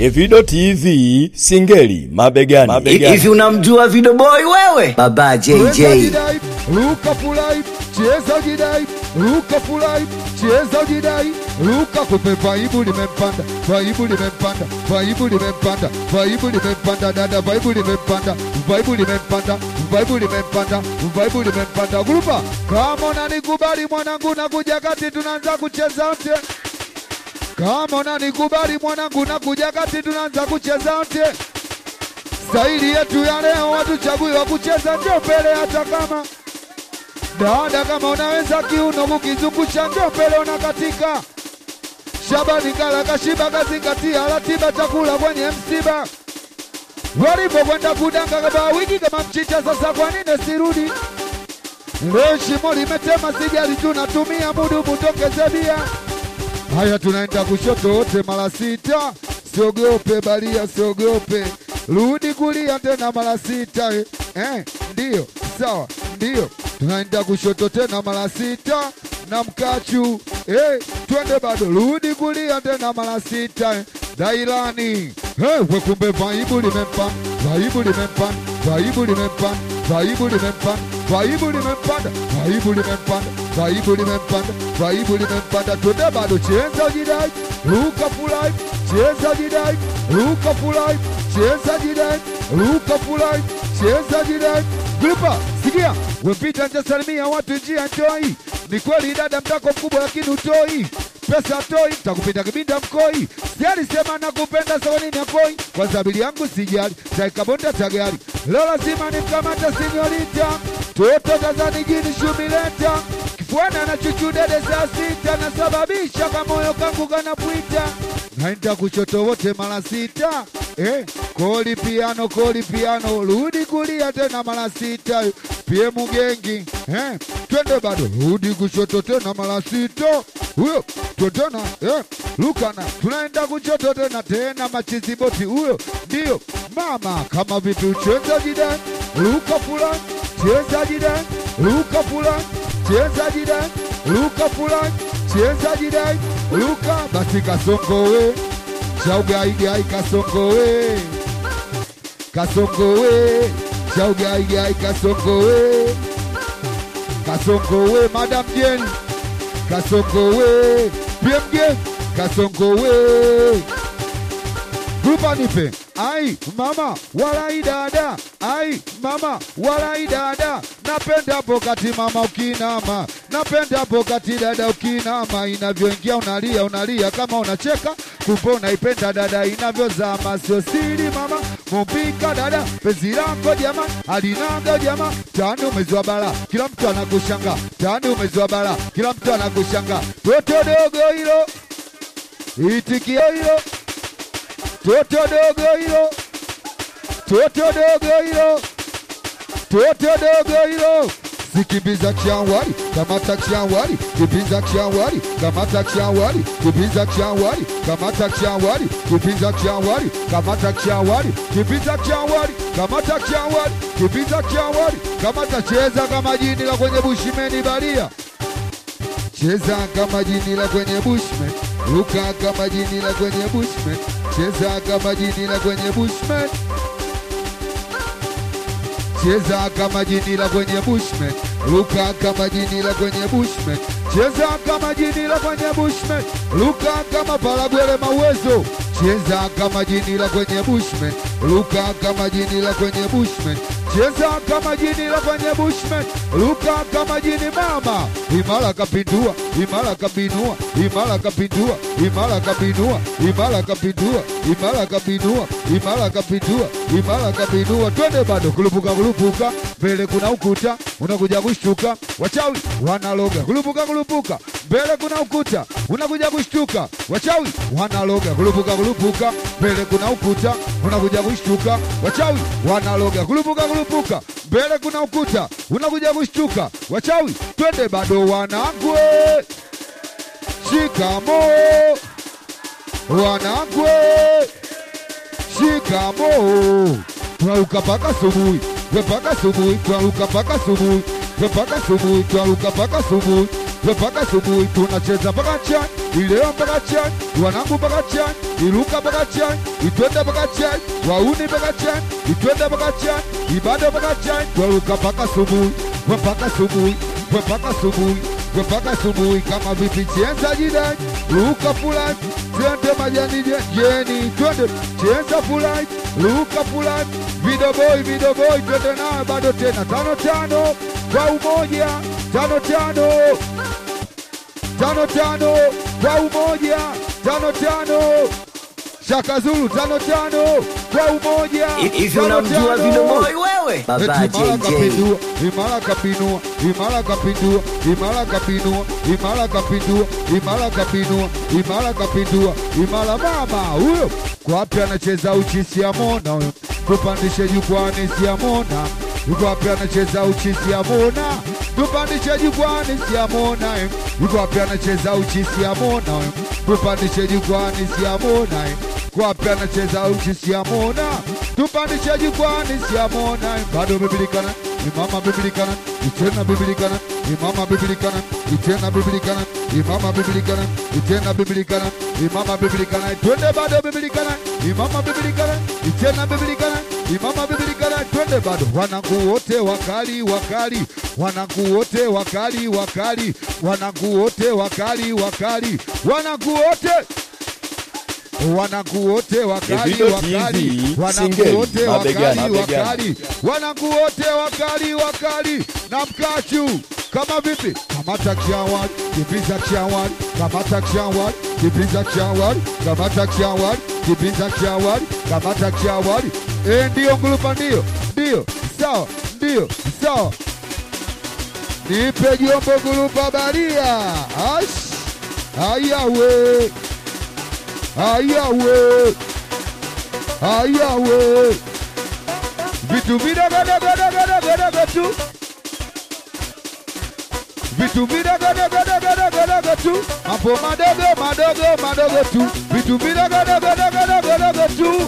Evido TV Singeli mabegani. mabegani. Hivi unamjua Video Boy wewe? Baba Cheza JJ. jidai, ruka fulai, cheza jidai, ruka fulai, cheza jidai, ruka kupe vaibu limempanda, vaibu limempanda, vaibu limempanda, vaibu limempanda, dada vaibu limempanda, vaibu limempanda, vaibu limempanda, vaibu limempanda. Grupa, kama unanikubali mwanangu nakuja kati tunaanza kucheza wote. Kama unanikubali mwanangu nakuja kati tunaanza kucheza wote. Staili yetu ya leo watuchagui wa kucheza ndio mbele, hata kama dada, kama unaweza kiuno kukizungusha ndio mbele, unakatika. Shabani kala kashiba kazingatia ratiba chakula kwenye msiba, walipokwenda kudanga kama wiki kama mchicha. Sasa kwa nini sirudi leo? Shimo limetema, sijali, tunatumia mudu mutokeze bia. Haya, tunaenda kushoto wote mara sita, siogope balia, siogope rudi kulia tena mara sita eh. Eh, ndiyo sawa, ndiyo tunaenda kushoto tena mara sita na mkachu eh, twende bado, rudi kulia tena mara sita eh. Dailani eh, we kumbe vaibu limempanda, vaibu limempanda, vaibu limempanda, vaibu limempanda, vaibu limempanda, vaibu limempanda, vaibu limempanda, vaibu limempanda, twende bado, cheza jidai, ruka fulai, cheza jidai, ruka fulai, cheza jidai, ruka fulai, cheza jidai. Grupa, sikia, wepita ntasalimia watu njia njoi. Ni kweli dada mtako mkubwa lakini utoi pesa toi, takupita kibinda mkoi. Sijali sema nakupenda sawa nini akoi, kwa sabili yangu sijali, taikabonda tagari. Leo lazima nimkamata sinyorita, toto tazani jini shumileta kifuana na chuchu dede saa sita, nasababisha kamoyo kangu kanapwita naenda kushoto wote mara sita eh, koli piano koli piano, rudi kulia tena mara sita pie mugengi eh, twende bado, rudi kushoto tena mara sita huyo totona eh, lukana tunaenda kushoto tena tena machiziboti huyo ndio mama, kama vipi ucheza jida luka fulani cheza jida luka fulani cheza jida luka fulani cheza jidai luka basi kasongowe chaugaigai kasongowe kasongowe chaugaigai kasongowe kasongowe madam jeni kasongowe pmge kasongowe grupa nipe ai mama walai dada ai mama walai dada napenda pokati mama ukinama napenda pokati dada ukinama inavyoingia unalia unalia kama unacheka kumbe unaipenda dada inavyozama sio siri mama mumpika dada penzi lako jama alinaga jama tani umezwa bala kila mtu anakushanga tani umezwa bala kila mtu anakushanga toto dogo hilo itikio hilo toto dogo hilo, toto dogo hilo, toto dogo hilo. Zikimbiza kianwari, kamata kianwari, kipinza kianwari, kamata kianwari, kipinza kianwari, kamata kianwari, kipinza kianwari, kamata kianwari, kipinza kianwari, kamata kianwari, kipinza kianwari, kamata cheza kama jini la kwenye bushimeni balia cheza kama jini la kwenye bushman, ruka kama jini la kwenye bushman, cheza kama jini la kwenye bushman, cheza kama jini la kwenye bushman, ruka kama jini la kwenye bushman, cheza kama jini la kwenye bushman, ruka kama palagwele mawezo, cheza kama jini la kwenye bushman, ruka kama jini la kwenye bushman, cheza kama jini la kwenye bushman, ruka kama jini mama, imara kapindua, imara kabinua, imara kapindua, imara kabinua, imara kapindua, imara kabinua, imara kapindua, imara kabinua, twende bado kulupuka kulupuka, mbele kuna ukuta, unakuja kushtuka, wachawi wanaloga, kulupuka kulupuka, mbele kuna ukuta, unakuja kushtuka, wachawi wanaloga, kulupuka kulupuka, mbele kuna ukuta, unakuja kushtuka, wachawi wanaloga, kulupuka kulupuka, mbele kuna ukuta, unakuja kushtuka, wachawi, twende bado wanangwe, shikamo wanangwe, shikamo twaruka paka subuhi, we paka subuhi, twaruka paka subuhi, we paka subuhi, twaruka paka subuhi, we mpaka asubuhi tunacheza mpaka chai ileo mpaka chai wanangu mpaka chai iruka mpaka chai itwende mpaka chai wauni mpaka chai itwende mpaka chai ibada mpaka chai twaruka mpaka asubuhi we mpaka asubuhi we mpaka asubuhi we mpaka asubuhi kama vipi chenza jidai ruka fulani twende majani je- jeni twende chenza fulani ruka fulani vidoboi vidoboi twende nayo bado tena tano tano kwa umoja tano tano tano tano kwa umoja tano tano Shaka Zulu tano tano kwa umoja Hivi tano unamjua tano. Vidoboi wewe? Baba Eti Imara JJ. kapindua, Imara kapinua, Imara kapindua, Imara kapinua, Imara kapindua, Imara kapinua, Imara kapindua, Imara mama huyo kwa wapi anacheza uchi siamona huyo, tupandishe jukwani siamona, yuko wapi anacheza uchi siamona, tupandishe jukwani siamona, eh. yuko wapi anacheza uchi siamona huyo, tupandishe jukwani siamona, eh. kwa wapi anacheza uchi siamona, tupandishe jukwani siamona, eh. bado bibilikana imama bibilikana itena bibilikana imama bibilikana itena bibilikana imama bibilikana itena bibilikana imama bibilikana twende bado bibilikana imama bibilikana itena bibilikana imama bibilikana twende bado wanangu wote wakali wakali wanangu wote wakali wakali wanangu wote wakali wakali wanangu wote wanangu wote wakali Davido wakali TV, wanangu singeli, wote mabegani, wakali mabegani. wakali wanangu wote wakali wakali na mkachu kama vipi kamata kiawad kibiza kiawad kamata kiawad kibiza kiawad kamata kiawad kibiza kiawad kamata kiawad eh ndio ngulupa ndio ndio sawa ndio sawa nipe jombo gulupa baria ash ayawe ayawe ayawe vitu vidogodogodogodogodogo tu vitu vidogodogodogodogo tu mambo madogo madogo madogo tu vitu vidogodogodogodogo tu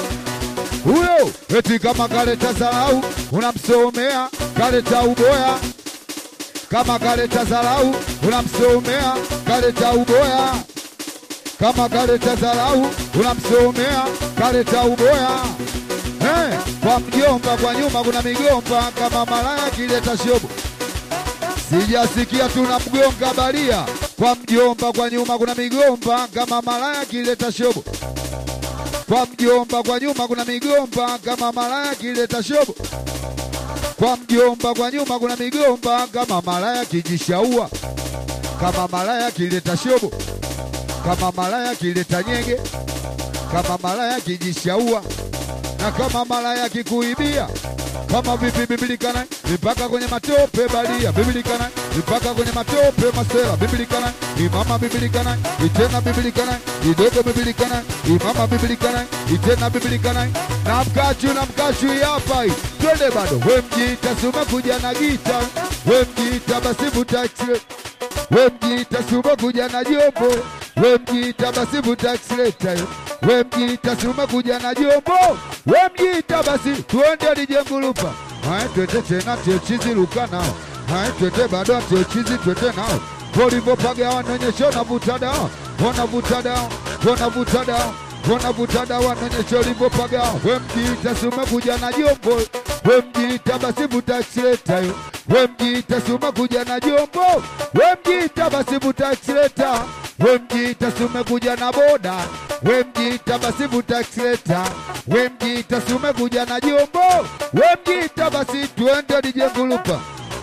huyo eti kama kaleta zarau unamsomea kaleta uboya kama kaleta zarau unamsomea kaleta uboya kama kaleta dharau unamsomea kaleta uboya eh, kwa mjomba kwa nyuma kuna migomba kama malaya kileta shobo sijasikia tuna mgonga baria kwa mjomba kwa nyuma kuna migomba kama malaya kileta shobo kwa mjomba kwa nyuma kuna migomba kama malaya kileta shobo kwa mjomba kwa nyuma kuna migomba kama malaya kijishaua kama malaya kileta shobo kama malaya kileta nyege, kama malaya kijishaua, na kama malaya kikuibia, kama vipi bibilikana mpaka kwenye matope balia bibilikana mpaka kwenye matope masela bibilikana imama bibilikana itena bibilikana idogo bibilikana imama bibilikana itena bibilikana na mkachu na mkachu hapa hii twende bado we mjita suma kuja na gita we mjita basi butaxi we mjita suma kuja na jombo we mjita basi butaxileta we mjita suma kuja na jombo we mjita basi tuende lijengulupa haya twete tena tiochizi luka nao haya twete bado tiochizi twete nao volivyopaga wanaonyesha wanavuta dawa wanavuta dawa wanavuta dawa wanavuta dawa wanaonyesha ulivyopaga we mjita suma kuja na jombo we mjita basi butaxileta we mjita suma kuja na jombo we mjita basi butaxileta we mjita sume kuja na boda we mjita basi butaxileta we mjita sume kuja na jombo we mjita basi tuende lijengulupa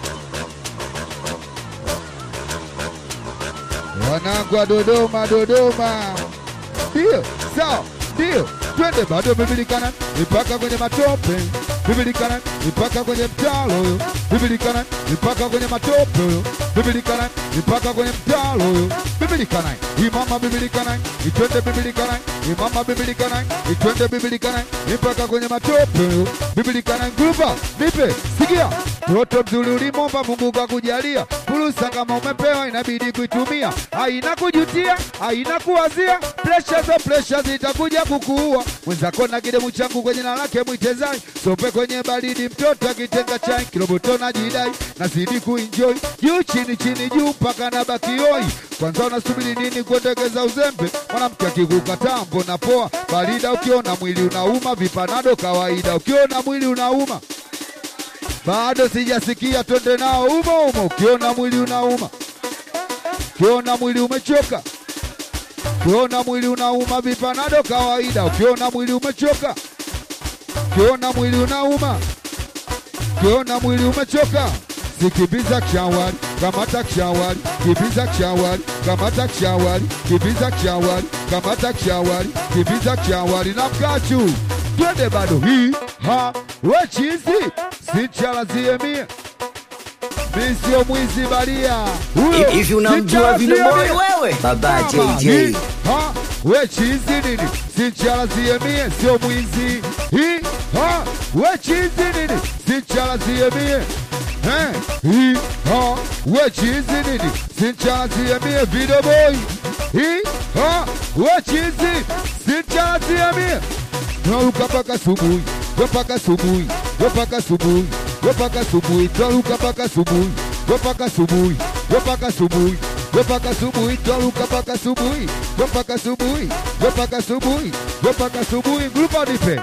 wanangu wa Dodoma, Dodoma ndio sawa, ndio twende bado bibilikana mpaka kwenye matope bibilikana mpaka kwenye mtalo huyo bibilikana mpaka kwenye matope huyo bibilikana mpaka kwenye mtalo huyo bibilikana imama bibilikana itwende bibilikana imama bibilikana itwende bibilikana mpaka kwenye matope huyo bibilikana grupa nipe sikia Toto mzuri ulimomba Mungu kakujalia, fursa kama umepewa inabidi kuitumia, haina kujutia, haina kuwazia, presha zo presha zitakuja kukuua. Mwenzako na kidemu changu kwenye na lake mwitezai, sope kwenye baridi, mtoto akitenga chai, kiroboto na jidai, nazidi kuenjoy, juu chini chini juu mpaka na bakioi. Kwanza unasubiri nini kuendekeza uzembe? Mwanamke akikukataa mbona poa, barida ukiona mwili unauma, vipanado kawaida, ukiona mwili unauma bado sijasikia, twende nao umo umo. Ukiona mwili unauma, ukiona mwili umechoka, ukiona mwili unauma, vipanado kawaida. Ukiona mwili umechoka, ukiona mwili unauma, ukiona mwili umechoka, sikimbiza kshawari, kamata kshawari, kimbiza kshawari, kamata kshawari, kimbiza kshawari, kamata kshawari, kimbiza kshawari na mkachu, twende bado hii ha wechizi sichalazie mie mi sio mwizi baria huyo Hivi unamjua sichalazie Vino Boy mie. wewe? Baba Mama, JJ. hii, ha we chizi nini sichalazie mie sio mwizi hii ha we chizi nini sichalazie mie Eh, hii ha we chizi nini sichalazie mie Vino Boy hii ha we chizi sichalazie mie Twaruka mpaka subuhi, we mpaka subuhi, we mpaka subuhi, we mpaka subuhi, twaruka mpaka subuhi, we mpaka subuhi, we mpaka subuhi, we mpaka subuhi, twaruka mpaka subuhi, we mpaka subuhi, we mpaka subuhi, we mpaka subuhi, grupa nipe.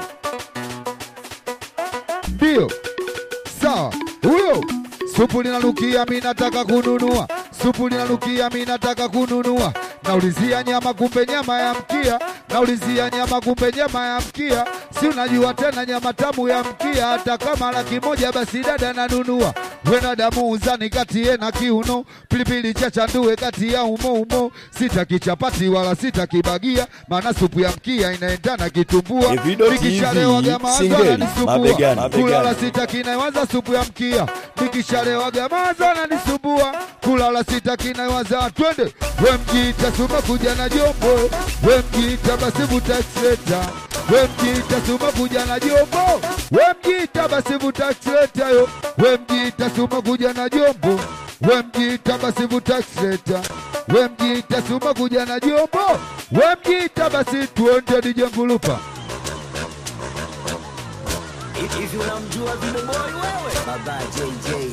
Ndio. Sawa. Huyo supu linanukia, mi nataka kununua. Supu linanukia, mi nataka kununua. Naulizia nyama, kumbe nyama ya mkia. Naulizia nyama, kumbe nyama ya mkia. Si unajua tena nyama tamu ya mkia, hata kama laki moja basi dada nanunua. Wena damu uzani kati ye na kiuno, pilipili chacha ndue kati ya umo umo. Sitaki chapati wala sitaki bagia, maana supu ya mkia inaendana kitumbua. Evido TV, Nikishalewaga mawazo Singeli, yananisumbua. mabegani, Kulala mabegani. sitaki naiwaza supu ya mkia, nikishalewaga mawazo yananisumbua. Kulala sitaki naiwaza, twende we mjiita suma kuja na jombo, we mjiita basi vuta aksileta, we mjiita suma kuja na jombo, we mjiita basi vuta aksileta yo, we mjiita suma kuja na jombo, we mjiita basi vuta aksileta, we mjiita suma kuja na jombo, we mjiita basi tuonde nije ngulupa. Hivi unamjua Vino Boy wewe? Baba JJ.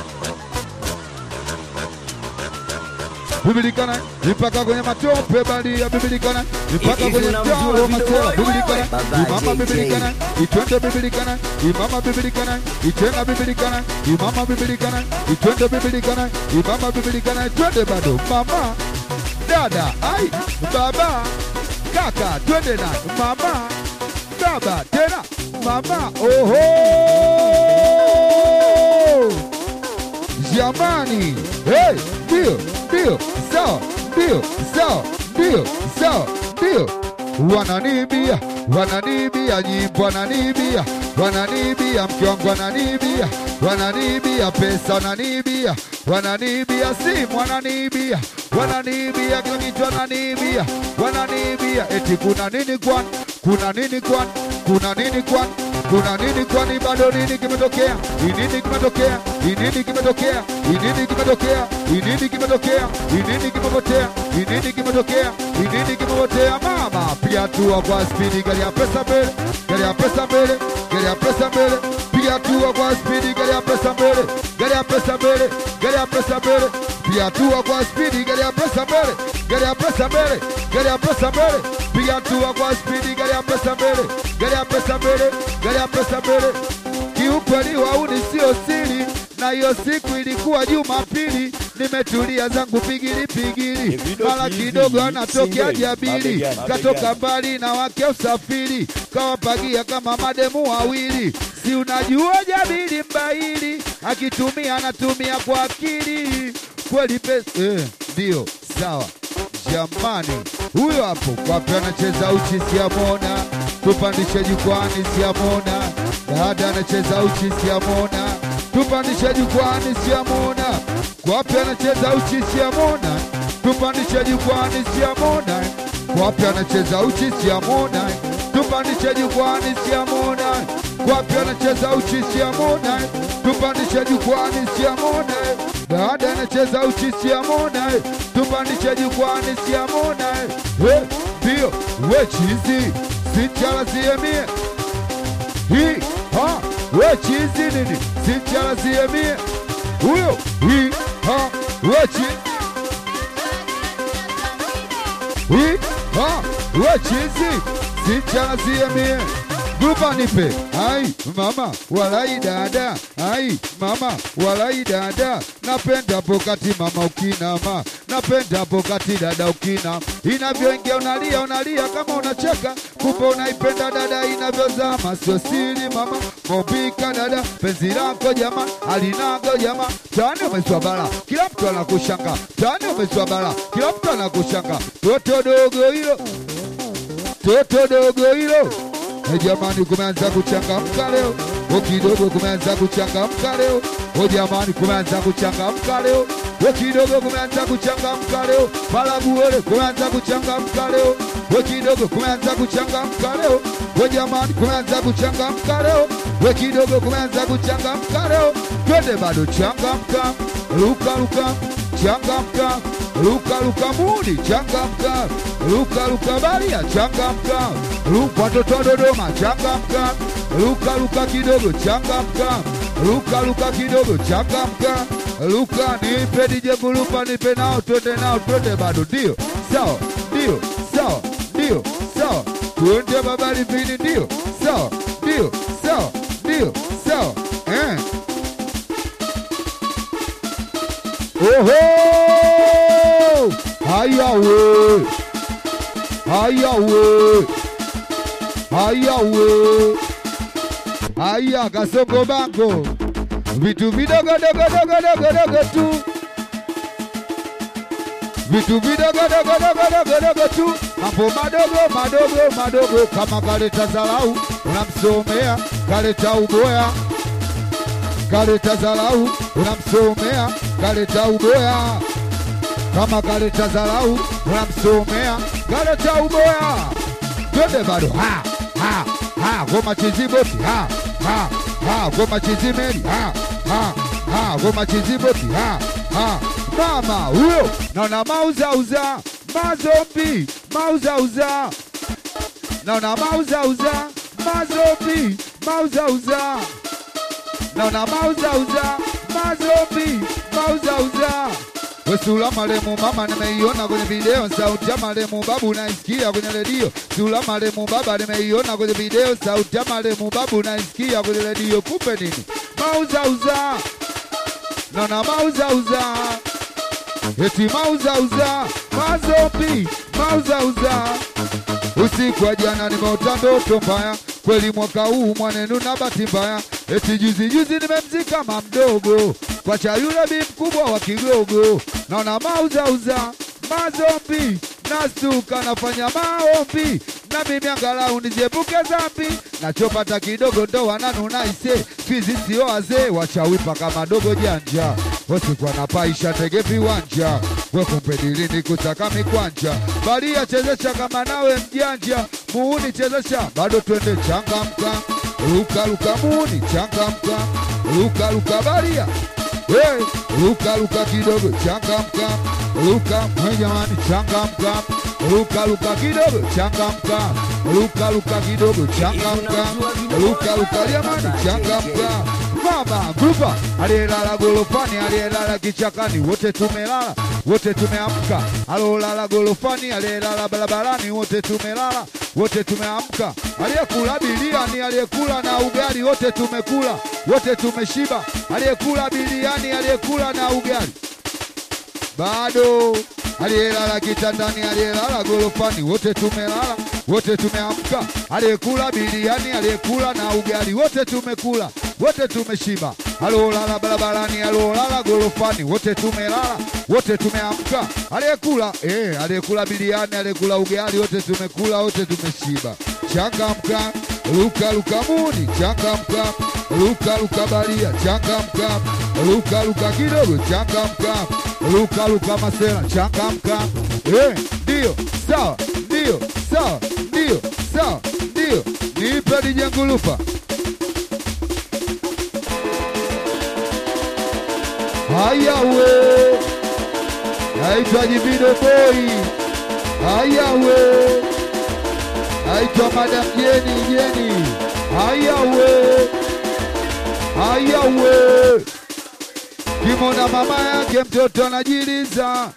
bibilikana mpaka kwenye matope balia bibilikana mpaka Hivi kwenye unamjua mtaro Vino masela Boy bibilikana wewe? Baba imama JJ. bibilikana itwende bibilikana imama bibilikana itena bibilikana imama bibilikana itwende bibilikana imama bibilikana twende bado mama dada ai baba kaka twende na mama baba tena mama oho jamani hey, ndio ndio sawa ndio sawa ndio sawa ndio wananibia wananibia nyimbo wananibia wananibia mke wangu wananibia wananibia pesa wananibia wananibia simu wananibia wananibia kila kitu wananibia wananibia eti kuna nini kwani kuna nini kwani kuna nini kwani kuna nini kwani bado nini kimetokea inini kimetokea inini kimetokea inini kimetokea inini kimetokea inini kimepotea inini kimetokea inini kimepotea mama piga hatua kwa spidi gari ya pesa mbele gari ya pesa mbele gari ya pesa mbele piga hatua kwa spidi gari ya pesa mbele gari ya pesa mbele gari ya pesa mbele piga hatua kwa spidi gari ya pesa mbele gari ya pesa mbele gari ya pesa mbele piga hatua kwa spidi gari ya pesa mbele gari ya pesa mbele gari ya pesa mbele kiukweli wauni sio siri na hiyo siku ilikuwa Jumapili, nimetulia zangu pigili pigili, Evido mara TV, kidogo anatokea Singeli, jabili, mabegani, katoka mabegani. mbali na wake usafiri, kawapagia kama mademu wawili. Si unajua jabili mbaili, akitumia anatumia kwa akili kweli pesa eh, ndio sawa jamani, huyo hapo kwape anacheza uchi siamona, tupandishe jukwani siamona, dada anacheza uchi siamona, tupandishe jukwani siamona, kwape anacheza uchi siamona, tupandishe jukwani siamona, kwape anacheza uchi siamona, tupandishe jukwani siamona, kwape anacheza uchi siamona, tupandishe jukwani siamone dada anacheza uchi siamone tupandishe jukwani siamone Eh, ndio we chizi sichalaziemie hii ha we chizi nini sichalaziemie huyo hii ha we chizi hii ha we chizi sichalaziemie Grupa nipe, ai mama walai dada, ai mama walai dada, napenda pokati mama ukinama, napenda pokati dada ukina, inavyoingia unalia unalia kama unacheka, kumbe unaipenda dada inavyozama, sio siri mama, mobika dada, penzi lako jama, alinago jama, tani umeswa bala, kila mtu anakushanga, tani umeswa bala, kila mtu anakushanga, toto dogo hilo, toto dogo hilo E jamani, kumeanza kuchangamka leo, o kidogo kumeanza kuchangamka leo, o jamani, kumeanza kuchangamka leo, o kidogo kumeanza kuchangamka leo, palaguole kumeanza kuchangamka leo, o kidogo kumeanza kuchangamka leo, o jamani, kumeanza kuchangamka leo, o kidogo kumeanza kuchangamka leo, twende bado changamka, luka luka, changamka luka luka mudi changamka luka luka baria changamka luka watoto wa Dodoma changamka luka luka kidogo changamka luka luka kidogo changamka luka nipe DJ Gulupa nipe nao twende nao twende bado ndio sawa ndio sawa ndio sawa twende babali vini ndio sawa ndio sawa ndio sawa eh Oho! Haya we! Haya we! Haya we! Haya kasongo bango. Vitu vidogo dogo dogo dogo dogo tu. Vitu vidogo dogo dogo dogo dogo tu. Mambo madogo madogo madogo kama kaleta zalau unamsomea kaleta uboya kaleta zalau unamsomea kaleta uboya kama kaleta zalau unamsomea kaleta uboya twende bado ha ha ha goma chiziboti ha ha ha goma chizimeli ha ha ha goma chiziboti ha ha mama huyo naona mauzauza mazombi mauzauza naona mauzauza mazombi mauzauza naona mauzauza mazombi mauzauza Sula maremu mama nimeiona kwenye video, sauti ya maremu babu naisikia kwenye redio. Sula maremu baba nimeiona kwenye video, sauti ya maremu babu naisikia kwenye redio. Kumbe nini? Mauzauza, naona mauzauza, eti mauzauza, mazombi mauzauza. Usiku wa jana nimeota ndoto mbaya, kweli mwaka huu mwanenu na bahati mbaya. Eti juzi juzi nimemzika mamdogo kwa cha yule bi mkubwa wa Kigogo, naona mauzauza mazombi, nastuka nafanya maombi na mimi angalau niziepuke dhambi, nachopata kidogo ndo wananuna ise fizi sio wazee wachawi paka madogo janja wasikuwa na paisha tege viwanja wekumpedilini kusaka mikwanja balia chezesha kama nawe mjanja muuni chezesha bado twende changamka luka luka muuni changamka luka luka balia Hey, luka luka kidogo changamka, luka hey jamani changamka, luka luka kidogo changamka, luka luka kidogo changamka, luka luka jamani changamka. Mama grupa aliyelala golofani, aliyelala kichakani, wote tumelala, wote tumeamka. Alolala golofani, aliyelala barabarani, wote tumelala, wote tumeamka. Aliyekula biliani, aliyekula na ugali, wote tumekula, wote tumeshiba. Aliyekula biliani, aliyekula na ugali bado aliyelala kitandani, aliyelala golofani, wote tumelala, wote tumeamka. Aliyekula biliani, aliyekula na ugali, wote tumekula, wote tumeshiba. Aliolala barabarani, aliolala golofani, wote tumelala, wote tumeamka. Aliyekula eh, aliyekula biliani, aliyekula ugali, wote tumekula, wote tumeshiba. Changamka, luka luka muni, changamka, luka luka balia, changamka, luka luka kidogo, changamka, luka luka masela, changamka. Eh, ndio sawa, ndio sawa, ndio sawa, ndio nipe DJ Ngulupa. haya we, naitwa Jibido Boy, haya we, naitwa Madam Jeni Jeni, haya we, haya we, kimona mama yake mtoto anajiliza,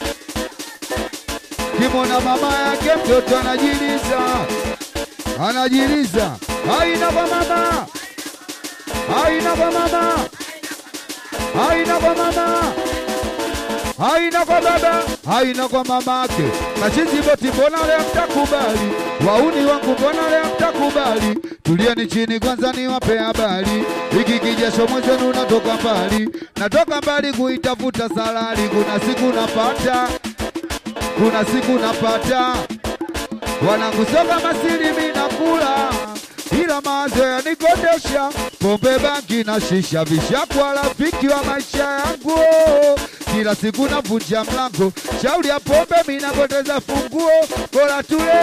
kimona mama yake mtoto anajiliza, anajiliza, haina kwa mama, haina kwa mama haina kwa mama, haina kwa baba, haina kwa mamake. Machizi boti, mbona leo mtakubali? Wauni wangu, mbona leo mtakubali? Tulieni chini kwanza, niwape habari. Hiki kijasho mwenzenu natoka mbali, natoka mbali kuitafuta salari. Kuna siku napata, kuna siku napata wanangu soka masiri minakula ila mawazo yanikondesha pombe bangi na shisha vishakwa rafiki wa maisha yangu kila siku navunja mlango shauri ya pombe minapoteza funguo bora tule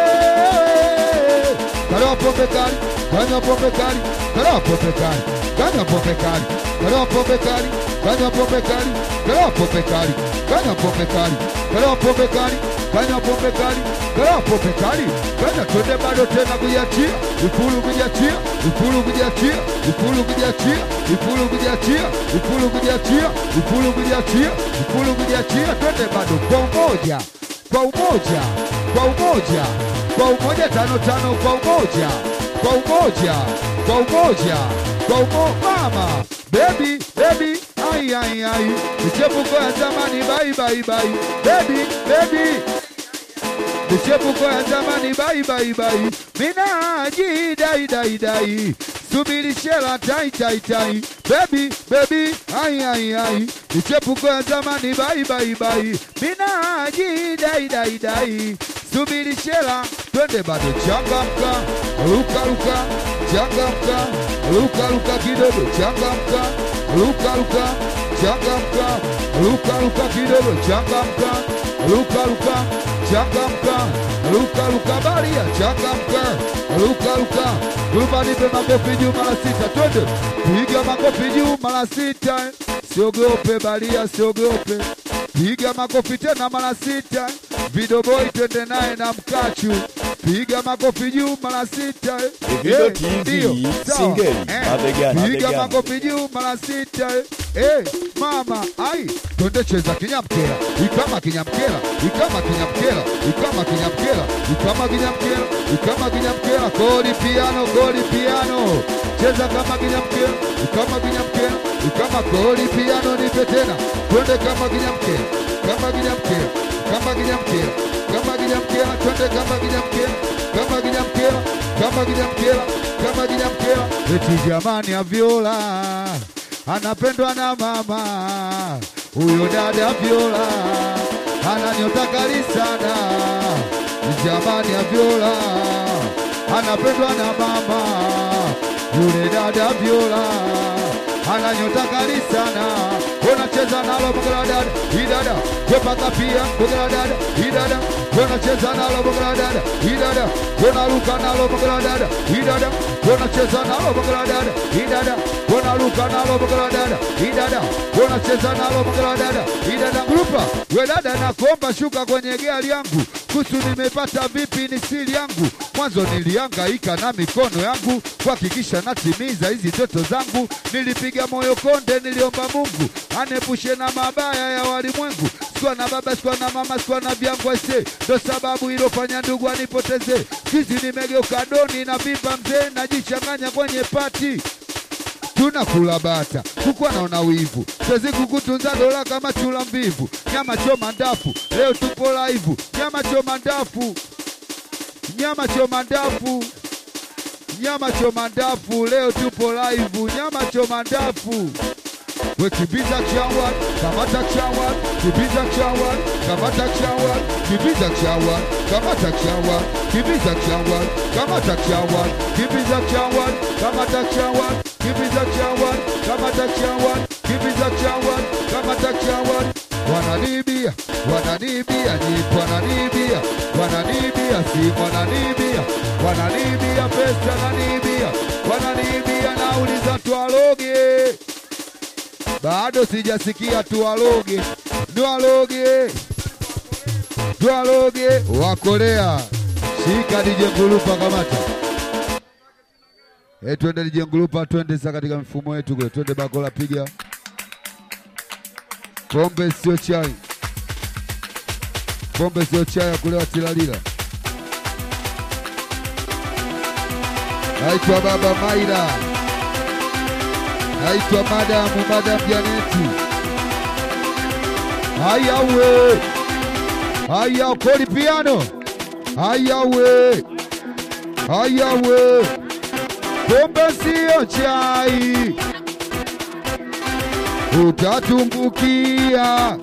kalewa pombe kali kanywa pombe kali kalewa pombe kali kanywa pombe kali kalewa pombe kali kanywa pombe kali kalewa pombe kali kanywa pombe kali kalewa pombe kali kanywa pombe kali kalewa pombe kali kanya twende bado tena kujiachia ifulu kujiachia ifulu kujiachia ifulu kujiachia ifulu kujiachia ifulu kujiachia ifulu kujiachia ifulu kujiachia twende bado kwa umoja kwa umoja kwa umoja kwa umoja tano tano kwa umoja kwa umoja kwa umoja kwa umo mama baby baby ai ai ai michepuko ya zamani bye bye bye baby baby michepuko ya zamani bye bye bye minaji dai dai dai subiri shela tai tai tai baby baby ai ai ai michepuko ya zamani bye bye bye minaji dai dai dai subiri shela twende bado changamka luka luka changamka luka luka kidogo changamka luka luka changamka luka luka kidogo changamka luka luka changamka luka luka baria changamka luka luka lupa nipe makofi juu mara sita twende piga makofi juu mara sita siogope baria siogope piga makofi tena mara sita vidoboi twende naye na mkachu piga makofi juu mara sita Video Eh, TV, ndio, sawa. singeli, Eh, mabegani, piga mabegani. makofi juu mara sita eh, mama ai twende cheza kinyamkela ikama kinyamkela ikama kinyamkela ikama kinyamkela ikama kinyamkela ikama kinyamkela goli piano goli piano cheza kama kinyamkela ikama kinyamkela ikama goli piano nipe tena twende kama kinyamkela kama kinyamkela kama kinyamkela kama kinyamkela twende kama kinyamkela kama kinyamkela kama kinyamkela kama kinyamkela eti jamani ya viola anapendwa na mama huyo dada viola ananyota kali sana jamani ya viola anapendwa na mama yule dada viola ananyota kali sana unacheza nalo bogala dada idada wepaka pia bogala dada idada unacheza nalo bogala dada idada unaruka nalo bogala dada idada unacheza nalo bogala dada idada unaruka nalo bogala dada idada unacheza nalo bogala dada idada grupa we dada nakuomba shuka kwenye gari yangu kusu nimepata vipi ni siri yangu mwanzo nilihangaika na mikono yangu kuhakikisha natimiza hizi ndoto zangu nilipiga moyo konde niliomba mungu anepushe na mabaya ya walimwengu sikuwa na baba sikuwa na mama sikuwa na vyangu aise ndo sababu ilofanya ndugu anipoteze kizi nimegeuka doni na vimba mzee najichanganya kwenye pati tunakula bata kuku anaona wivu sezi kukutunza dola kama chula mvivu nyama choma ndafu leo tupo live nyama choma ndafu nyama choma ndafu nyama choma ndafu leo tupo live nyama choma ndafu we kibiza chawa kamata chawa kibiza chawa kamata chawa kibiza chawa kamata chawa kibiza chawa kamata chawa kibiza chawa kamata chawa kibiza chawa kamata chawa kibiza chawa kamata chawa wananibia wananibia ni wananibia wananibia si wananibia wananibia pesa nanibia wananibia nauliza twaloge bado sijasikia tuwaloge, tuwaloge, tuwaloge wakolea. Shika DJ Ngulupa, kamata Eh, twende DJ Ngulupa, twende sasa katika mfumo wetu kule, twende bakola, piga pombe, sio chai, pombe sio chai ya kulewa tilalila. Naitwa Baba Maira, naitwa Madamu Madam Janeti. Haya we, haya koli piano, haya we, haya we, pombe sio chai, utatumbukia.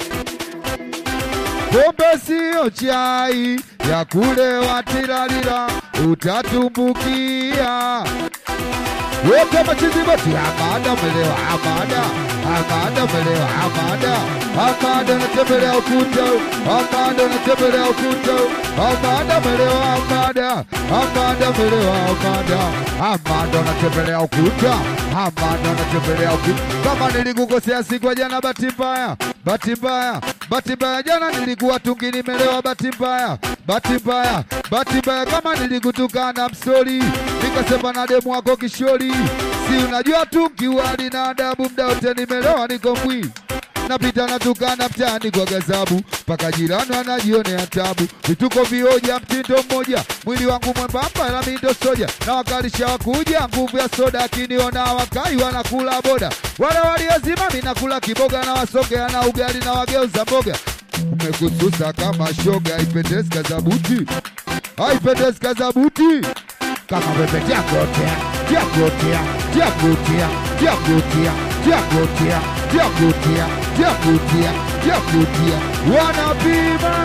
Pombe sio chai ya kulewa tilalila, utatumbukia. Wote machiziboti Amada melewa Amada Amada melewa Amada Amada natembelea ukuta Amada natembelea ukuta Amada melewa Amada Amada melewa Amada Amada natembelea ukuta Amada natembelea ukuta Kama nilikukosea siku ya jana bahati mbaya Bahati mbaya Bahati mbaya jana nilikuwa tungi nimelewa bahati mbaya Bahati mbaya Bahati mbaya kama nilikutukana msori Nikasema na demu wako kishori Si unajua tungi wali na adabu mda wote nimelewa niko mbwi napita natukana mtaani kwa gazabu mpaka jirani anajionea tabu vituko vioja mtindo mmoja mwili wangu mwembamba na mindo soja na wakalisha wakuja nguvu ya soda akiniona wakai wanakula boda wale waliozima minakula kiboga na wasogea na ugali na wageuza mboga umekususa kama shoga haipendezi kazabuti haipendezi kazabuti kama wewe diagotea diagotea diagotea diagotea diagotea diagotea diagotea diagotea wanapima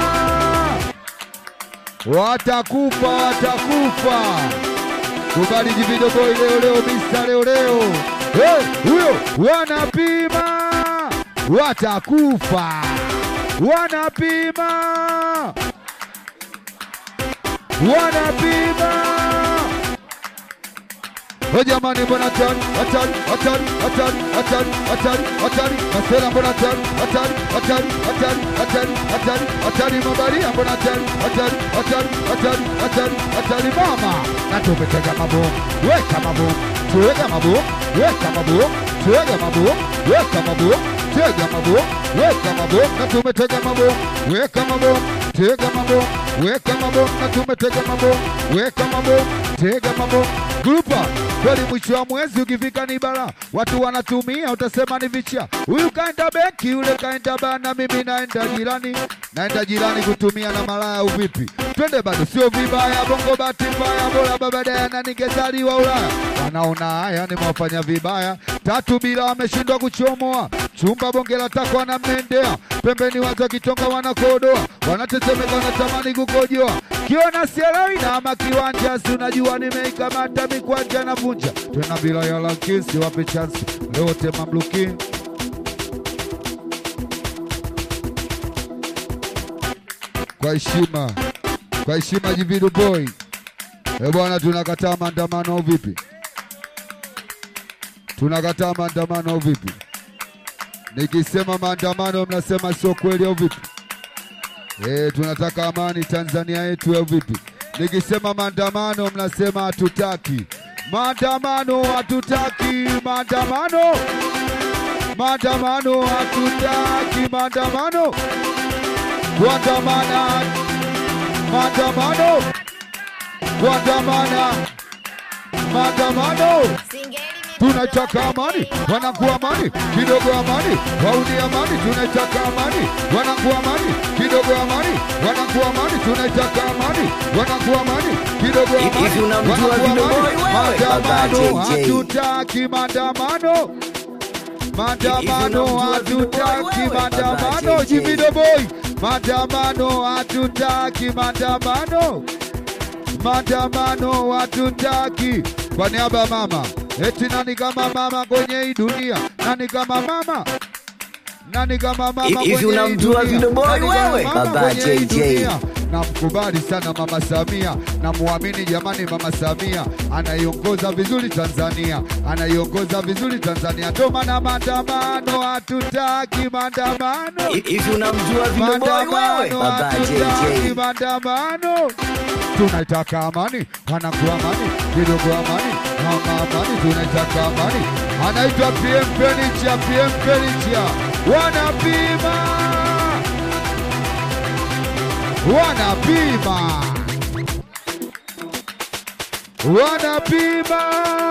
watakufa watakufa kubali jivido boy leo leo misa leo leo hey, huyo wanapima watakufa wanapima wanapima O jamani, mbona hatari hatari hatari hatari hatari hatari hatari masera, mbona hatari hatari hatari hatari hatari hatari hatari mabaria, mbona hatari hatari hatari hatari hatari hatari mama, na tumetega mabomu, weka mabomu, tuweka mabomu, weka mabomu, tuweka mabomu, weka mabomu, tega mabomu, weka mabomu, na tumetega mabomu, weka mabomu, tega mabomu, weka mabomu, na tumetega mabomu, weka mabomu, tega mabomu Grupa kweli, mwisho wa mwezi ukifika ni bara, watu wanatumia, utasema ni vicha. Huyu kaenda benki, yule kaenda bana, mimi naenda jirani, naenda jirani kutumia na malaya. Uvipi? Twende bado, sio vibaya. Bongo bahati mbaya, bora baba Diana ningezaliwa Ulaya. Wanaona haya nimewafanya vibaya, tatu bila wameshindwa kuchomoa chumba bonge la tako wanamendea pembeni, watu wakitonga wanakodoa, wanatetemeka, wanatamani kukojoa. Kiona sielewi na ama kiwanja, si unajua nimeikamata mikwanja na vunja tena bila ya lankisi, wape chansi lote mamluki kwa heshima, kwa heshima, Jividu boy. E bwana, tunakataa maandamano au vipi? Tunakataa maandamano au vipi? Nikisema maandamano mnasema sio kweli au vipi? Eh, tunataka amani Tanzania yetu au vipi? Nikisema maandamano mnasema hatutaki maandamano, hatutaki maandamano, maandamano, hatutaki maandamano, kuandamana, maandamano, kuandamana, maandamano tunataka amani, wanakuwa amani kidogo, amani wauni amani, tunataka amani, wanakuwa amani kidogo, amani wanakuwa amani, tunataka amani, wanakuwa amani kidogo, Hivi amani unamjua wanakuwa Vino amani. Boy wewe? Baba Maandamano JJ. hatutaki maandamano, maandamano unamjua Vino Boy hatutaki wewe? maandamano, Baba JJ. Jivido boy, maandamano hatutaki maandamano maandamano hatutaki. Kwa niaba ya mama, eti nani kama mama kwenye hii dunia? Nani kama mama? Nani kama mama Hivi kwenye hii unamjua dunia? Vino Boy Nani kama wewe? mama Baba kwenye hii JJ. dunia? namkubali sana Mama Samia, namuamini jamani, Mama Samia anaiongoza vizuri Tanzania, anaiongoza vizuri Tanzania. Ndo maana maandamano, hatutaki maandamano Hivi unamjua Vidoboi wewe? maandamano Baba hatutaki JJ. maandamano, tunaitaka amani, wanakuwa amani kidogo, amani mama, amani, tunaitaka amani. Anaitwa PM Fenicha, PM Fenicha, wanapima wanapima wanapima.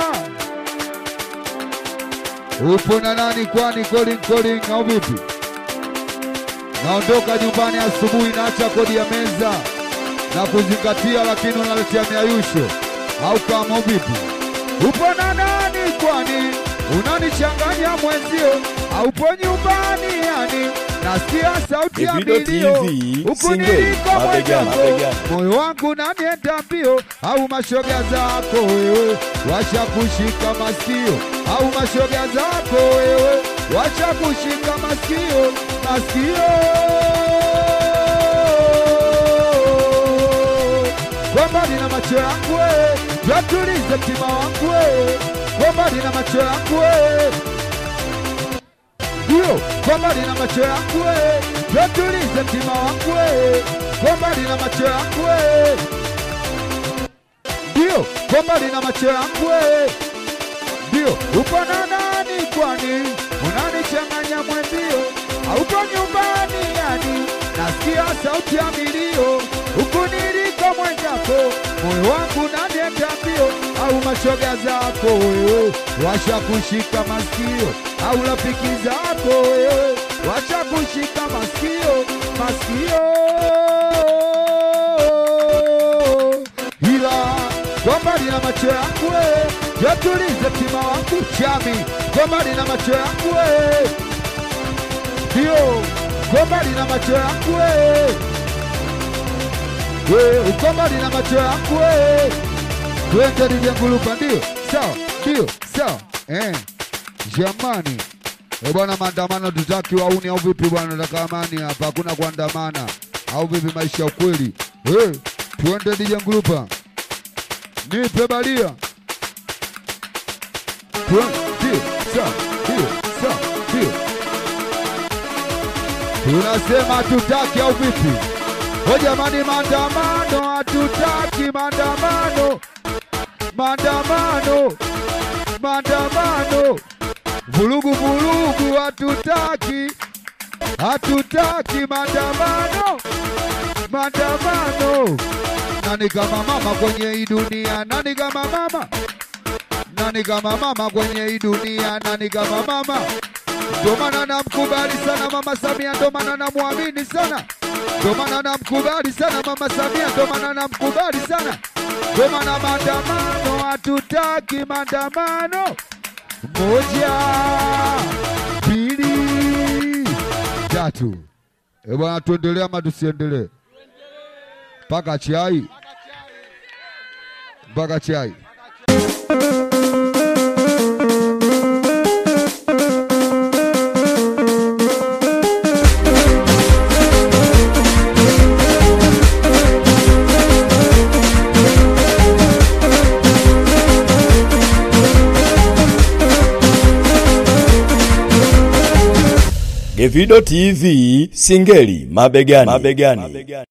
Upo na nani kwani? Calling calling au vipi? Naondoka nyumbani asubuhi, naacha kodi ya meza na kuzingatia, lakini unaletea miayusho au kama vipi? Upo na nani kwani? Unanichanganya mwenzio, aupo nyumbani yani? Nasikia sauti ya Davido milio TV, huku single, niliko mabegani, mwenzako, mabegani. moyo wangu nanienda mbio, au mashoga zako wewe washa kushika masikio, au mashoga zako wewe washa kushika masikio, masikio kwa mbali na macho yangu wewe, twatulize mtima wangu wewe, kwa mbali na macho yangu wewe ndio kwa mbali na macho yangu wewe, twatulize mtima wangu wewe, kwa mbali na macho yangu wewe, ndio kwa mbali na macho yangu wewe, ndio upo na nani kwani unanichanganya mwenzio, aupo nyumbani yani, nasikia sauti ya milio huku niliko mwenzako, moyo wangu nanienda mbio, au mashoga zako wewe washa kushika masikio, au rafiki zako wewe washa kushika masikio, masikio ila kwa mbali na macho yangu wewe, yatulize mtima wangu chami, kwa mbali na macho yangu wewe, ndio kwa mbali na macho yangu wewe, wewe uko mbali na macho yangu wewe, twende nijengulupa, ndio sawa, ndio sawa, eh, jamani Eh bwana, maandamano tutaki wauni au vipi bwana? Nataka amani hapa, hakuna kuandamana au vipi? Maisha ya ukweli. Eh, twende DJ Ngulupa, nipe balia. Twende, ndio sawa, ndio sawa, ndio tunasema hatutaki au vipi? O jamani, maandamano hatutaki, maandamano, maandamano, maandamano Vurugu vurugu hatutaki, hatutaki maandamano, maandamano. Nani kama mama kwenye hii dunia? Nani kama mama? Nani kama mama kwenye hii dunia? Nani kama mama? Ndo maana namkubali sana mama Samia, ndo maana namwamini sana, ndo maana namkubali sana mama Samia, ndo maana namkubali sana, ndo maana maandamano hatutaki maandamano. Moja, mbili, tatu. E bwana, tuendelee ama tusiendelee? Mpaka chai, mpaka chai. Davido TV, singeli mabegani, mabegani.